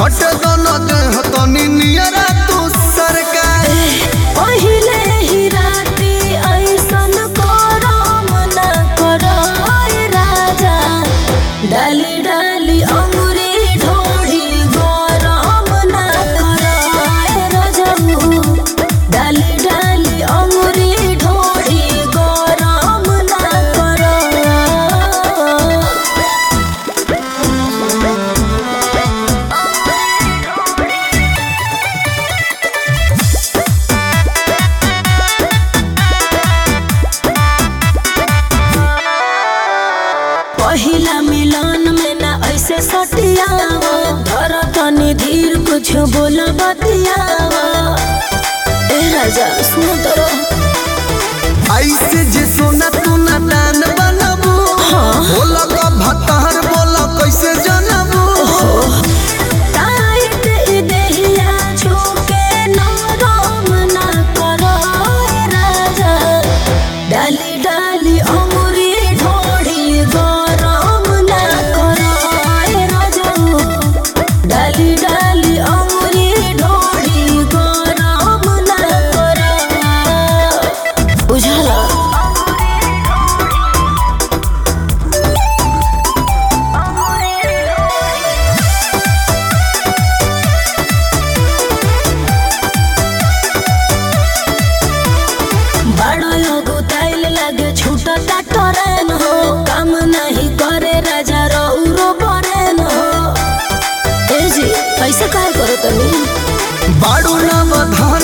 सट दोनों देह तनी नियरा तू सरकार पहिले ही राती ऐसन करम न करय राजा डाली डाली अंगुरी ढोढ़ी गरम न करय रजऊ डाली डाली अंगुरी ढोढ़ी गरम न करय पहिला मिलन में ना ऐसे सटियावा धर तनी धीर कुछ बोल बतियावा ए राजा सुन तरो ऐसे जे सोना तू ना दान बनबू बोला का भतार बोला कैसे जनबू टाइट ई देहिया छूके नरम ना करो ए राजा डाली डाली अंगुरी ढोढ़ी गरम ना करो ए राजा डाली डाली अंगुरी ढोढ़ी गरम ना करो बुझला बड़ो लोगो ताइल लगे छूटा टरेन हो काम नहीं करे राजा रौरो बरेन हो ए जी कैसे काय करो तनी बाड़ू ना बधान